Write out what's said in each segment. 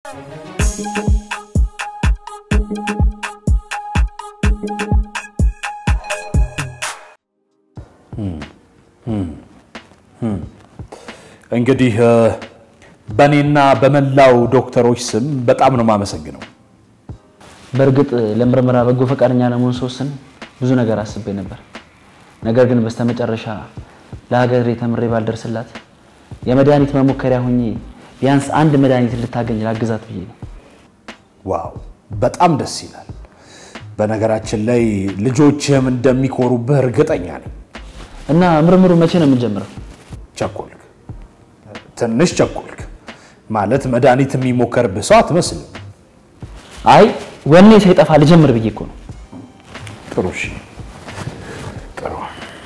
እንግዲህ በእኔና በመላው ዶክተሮች ስም በጣም ነው የማመሰግነው። በእርግጥ ለምርመራ በጎ ፈቃደኛ ለመሆን ስወስን ብዙ ነገር አስቤ ነበር። ነገር ግን በስተመጨረሻ ለሀገሬ ተምሬ ባልደርስላት የመድኃኒት መሞከሪያ ሁኜ ቢያንስ አንድ መድኃኒት ልታገኝ ላግዛት ብዬ ነው። ዋው በጣም ደስ ይላል። በነገራችን ላይ ልጆችህም እንደሚኮሩብህ እርግጠኛ ነኝ። እና ምርምሩ መቼ ነው የምንጀምረው? ቸኮልክ፣ ትንሽ ቸኮልክ። ማለት መድኃኒት የሚሞከርብህ ሰው አትመስልም። አይ ወኔ ሳይጠፋ ልጀምር ብዬ እኮ ነው። ጥሩ እሺ፣ ጥሩ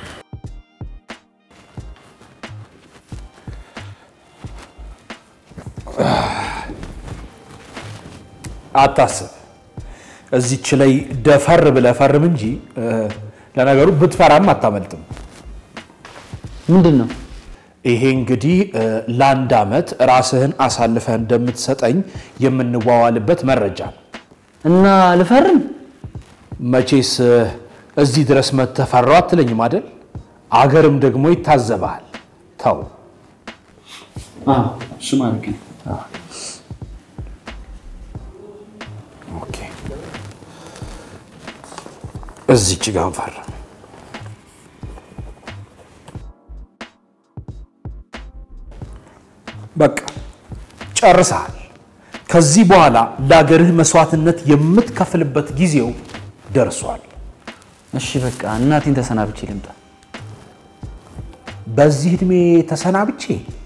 አታስብ። እዚች ላይ ደፈር ብለህ ፈርም እንጂ ለነገሩ ብትፈራም አታመልጥም። ምንድን ነው? ይሄ እንግዲህ ለአንድ ዓመት ራስህን አሳልፈህ እንደምትሰጠኝ የምንዋዋልበት መረጃ ነው። እና ልፈርም? መቼስ እዚህ ድረስ መተህ ፈራው አትለኝም አይደል? አገርም ደግሞ ይታዘብሃል። ተው እሱ ማለት ነው። ኦኬ፣ እዚች ጋር እንፈርም። በቃ ጨርሰሃል። ከዚህ በኋላ ለአገርህ መስዋዕትነት የምትከፍልበት ጊዜው ደርሷል። እሺ በቃ እናቴን ተሰናብቼ ልምጣ። በዚህ ዕድሜ ተሰናብቼ?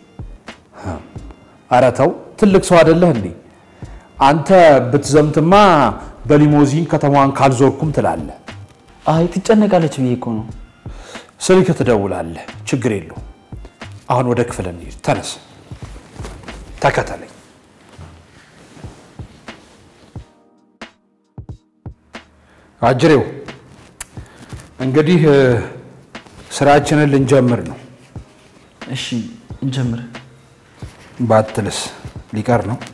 ኧረ ተው፣ ትልቅ ሰው አይደለህ እንዴ? አንተ ብትዘምትማ በሊሞዚን ከተማዋን ካልዞርኩም ትላለህ። አይ ትጨነቃለች ብዬ እኮ ነው። ስልክ ትደውላለህ። ችግር የለው። አሁን ወደ ክፍል እንሂድ። ተነስ፣ ተከተለኝ። አጅሬው እንግዲህ ስራችንን ልንጀምር ነው። እሺ እንጀምር። ባትልስ ሊቀር ነው።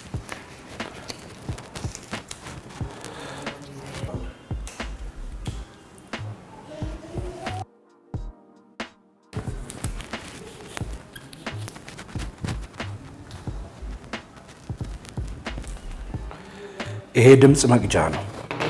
ይሄ ድምፅ መቅጃ ነው።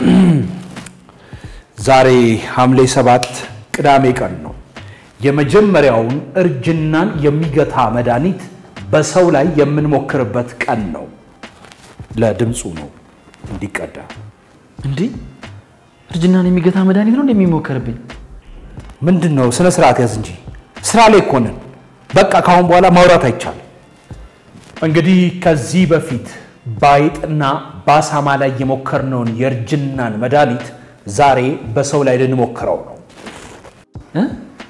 ዛሬ ሐምሌ ሰባት ቅዳሜ ቀን ነው። የመጀመሪያውን እርጅናን የሚገታ መድኃኒት በሰው ላይ የምንሞክርበት ቀን ነው። ለድምፁ ነው እንዲቀዳ። እንዲህ እርጅናን የሚገታ መድኃኒት ነው እንደሚሞከርብኝ? ምንድን ነው? ስነ ስርዓት ያዝ እንጂ ስራ ላይ እኮ ነን። በቃ ከአሁን በኋላ ማውራት አይቻልም። እንግዲህ ከዚህ በፊት በአይጥና በአሳማ ላይ የሞከርነውን የእርጅናን መድኃኒት ዛሬ በሰው ላይ ልንሞክረው ነው። እ?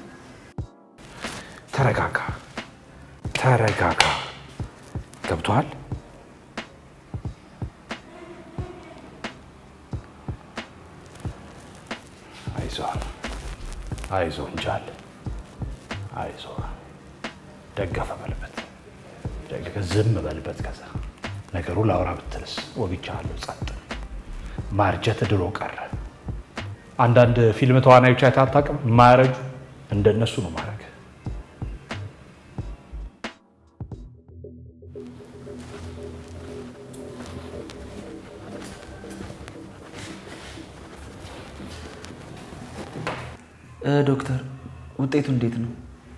ተረጋጋ፣ ተረጋጋ። ገብቶሃል? አይዞህ፣ አይዞህ እንጃል፣ አይዞህ። ደገፈ በልበት፣ ደገፈ ዝም በልበት። ከዛ ነገሩ ላውራ ብትልስ ወግቻለሁ። ጸጥ ማርጀት ድሮ ቀረ። አንዳንድ ፊልም ተዋናዮች አይተህ አታውቅም? ማያረጁ እንደነሱ ነው ማድረግ። እ ዶክተር ውጤቱ እንዴት ነው?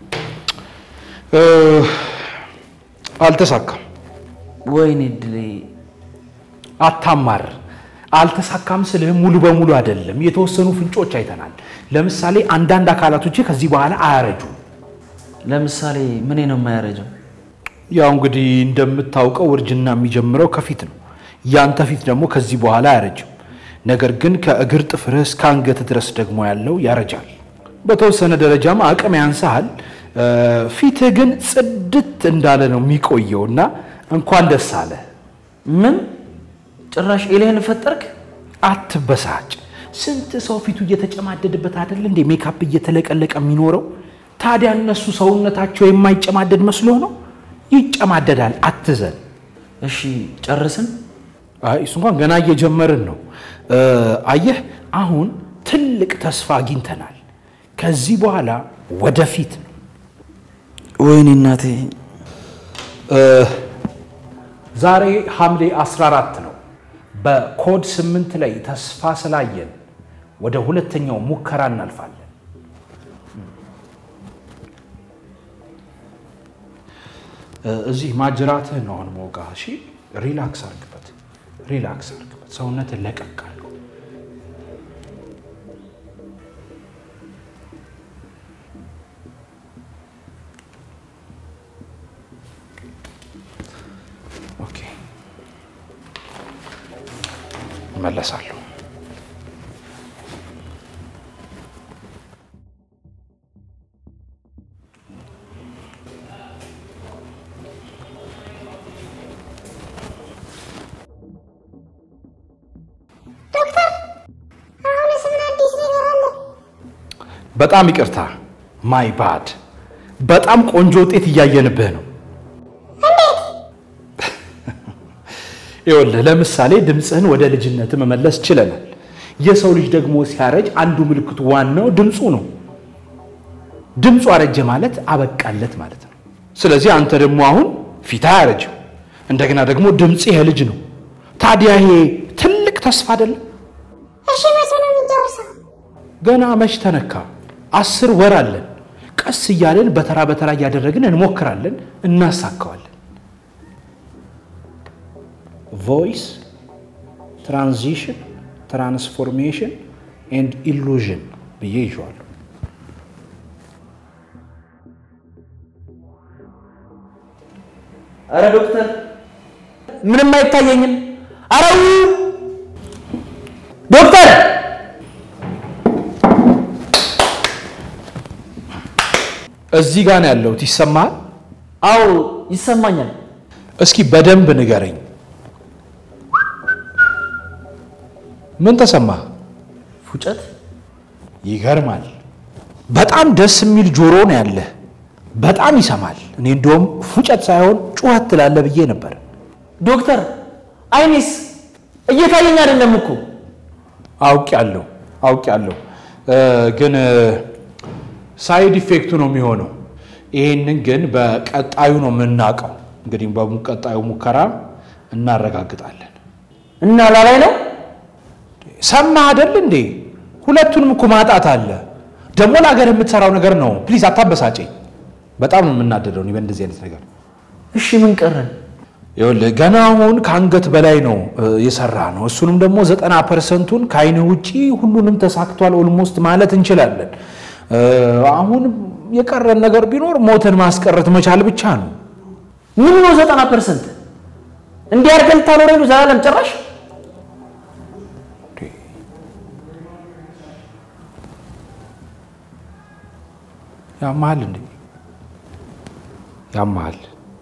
አልተሳካም። ወይኔ እድሌ። አታማር። አልተሳካም ስልህ ሙሉ በሙሉ አይደለም። የተወሰኑ ፍንጮች አይተናል። ለምሳሌ አንዳንድ አካላቶች ከዚህ በኋላ አያረጁም። ለምሳሌ ምኔ ነው የማያረጀው? ያው እንግዲህ እንደምታውቀው እርጅና የሚጀምረው ከፊት ነው። ያንተ ፊት ደግሞ ከዚህ በኋላ አያረጅም። ነገር ግን ከእግር ጥፍርህ እስከ አንገት ድረስ ደግሞ ያለው ያረጃል። በተወሰነ ደረጃም አቅም ያንስሃል። ፊትህ ግን ጽድት እንዳለ ነው የሚቆየው እና እንኳን ደስ አለ። ምን ጭራሽ ኤልህን ፈጠርክ? አትበሳጭ። ስንት ሰው ፊቱ እየተጨማደድበት አይደል እንዴ ሜካፕ እየተለቀለቀ የሚኖረው? ታዲያ እነሱ ሰውነታቸው የማይጨማደድ መስሎ ነው? ይጨማደዳል። አትዘን። እሺ ጨርስን? አይ እሱ እንኳን ገና እየጀመርን ነው። እ፣ አየህ አሁን ትልቅ ተስፋ አግኝተናል። ከዚህ በኋላ ወደፊት ነው። ወይኔ እናቴ። ዛሬ ሐምሌ 14 ነው። በኮድ 8 ላይ ተስፋ ስላየን ወደ ሁለተኛው ሙከራ እናልፋለን። እ፣ እዚህ ማጅራትህን ነው አሁን መውጋ። እሺ፣ ሪላክስ አርግበት፣ ሪላክስ አርግበት፣ ሰውነትን ለቀቅ አድርገው። ኦኬ፣ እመለሳለሁ። ዶክተር አሁንስ ምን አዲስ ነገር አለ? በጣም ይቅርታ ማይ ባድ። በጣም ቆንጆ ውጤት እያየንብህ ነው። ይኸውልህ ለምሳሌ ድምፅህን ወደ ልጅነት መመለስ ችለናል። የሰው ልጅ ደግሞ ሲያረጅ አንዱ ምልክቱ ዋናው ድምፁ ነው። ድምፁ አረጀ ማለት አበቃለት ማለት ነው። ስለዚህ አንተ ደግሞ አሁን ፊት አያረጅም፣ እንደገና ደግሞ ድምፅ የልጅ ነው። ታዲያ ይሄ ትልቅ ተስፋ አይደለም? እሺ መቼ ነው የሚጨርሰው? ገና መች ተነካ? አስር ወር አለን። ቀስ እያለን በተራ በተራ እያደረግን እንሞክራለን፣ እናሳካዋለን። ቮይስ ትራንዚሽን ትራንስፎርሜሽን ኤንድ ኢሉዥን ብዬ ይዤዋለሁ። አረ ዶክተር ምንም አይታየኝም። አረው ዶክተር እዚህ ጋር ነው ያለሁት። ይሰማሃል? አዎ ይሰማኛል። እስኪ በደንብ ንገረኝ። ምን ተሰማህ? ፉጨት ይገርማል። በጣም ደስ የሚል ጆሮ ነው ያለህ። በጣም ይሰማል። እኔ እንደውም ፉጨት ሳይሆን ጩኸት ትላለህ ብዬ ነበር። ዶክተር አይኔስ እየታየኝ አይደለም እኮ አውቄያለሁ አውቄያለሁ፣ እ፣ ግን ሳይድ ኢፌክቱ ነው የሚሆነው። ይሄንን ግን በቀጣዩ ነው የምናውቀው። እንግዲህ በቀጣዩ ሙከራ እናረጋግጣለን። እና ላላይ ነው ሰማህ አይደል እንዴ? ሁለቱንም እኮ ማጣት አለ። ደግሞ ለሀገር የምትሰራው ነገር ነው። ፕሊዝ አታበሳጨኝ። በጣም ነው የምናደደው እኔ በእንደዚህ አይነት ነገር። እሺ ምን ቀረን? ይኸውልህ ገና አሁን ከአንገት በላይ ነው እ፣ የሰራ ነው። እሱንም ደግሞ ዘጠና ፐርሰንቱን ከአይንህ ውጪ ሁሉንም ተሳክቷል ኦልሞስት ማለት እንችላለን። እ፣ አሁን የቀረን ነገር ቢኖር ሞትን ማስቀረት መቻል ብቻ ነው። ምን ነው ዘጠና ፐርሰንት እንዲህ አድርገን ልታኖረኝ ነው ዘላለም ጭራሽ? ያመሃል እንዴ? ያመሃል።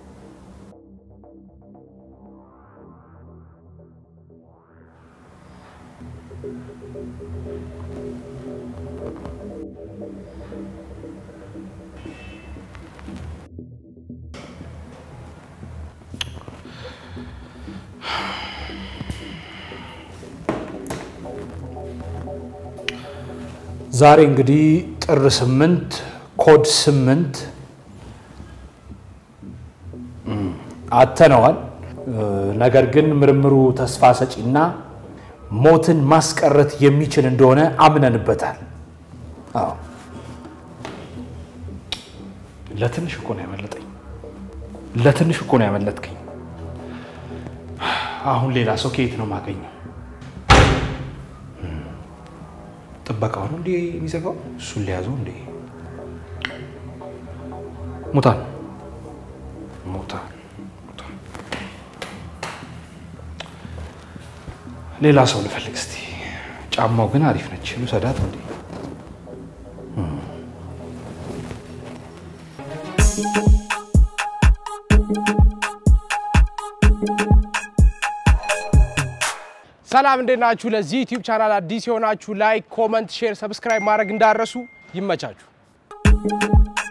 ዛሬ እንግዲህ ጥር ስምንት ኮድ ስምንት እም፣ አተነዋል። እ፣ ነገር ግን ምርምሩ ተስፋ ሰጪና ሞትን ማስቀረት የሚችል እንደሆነ አምነንበታል። አዎ ለትንሽ እኮ ነው ያመለጠኝ። ለትንሽ እኮ ነው ያመለጥከኝ። አሁን ሌላ ሰው ከየት ነው የማገኘው? ጥበቃው ነው እንዴ የሚዘጋው? እሱን ሊያዘው እንዴ? ሙታን ሙታን ሙታን። ሌላ ሰው ልፈልግ እስቲ። ጫማው ግን አሪፍ ነች። ልውሰዳት እንዴ? ሰላም እንዴት ናችሁ? ለዚህ ዩቲዩብ ቻናል አዲስ የሆናችሁ ላይክ፣ ኮመንት፣ ሼር፣ ሰብስክራይብ ማድረግ እንዳረሱ ይመቻችሁ።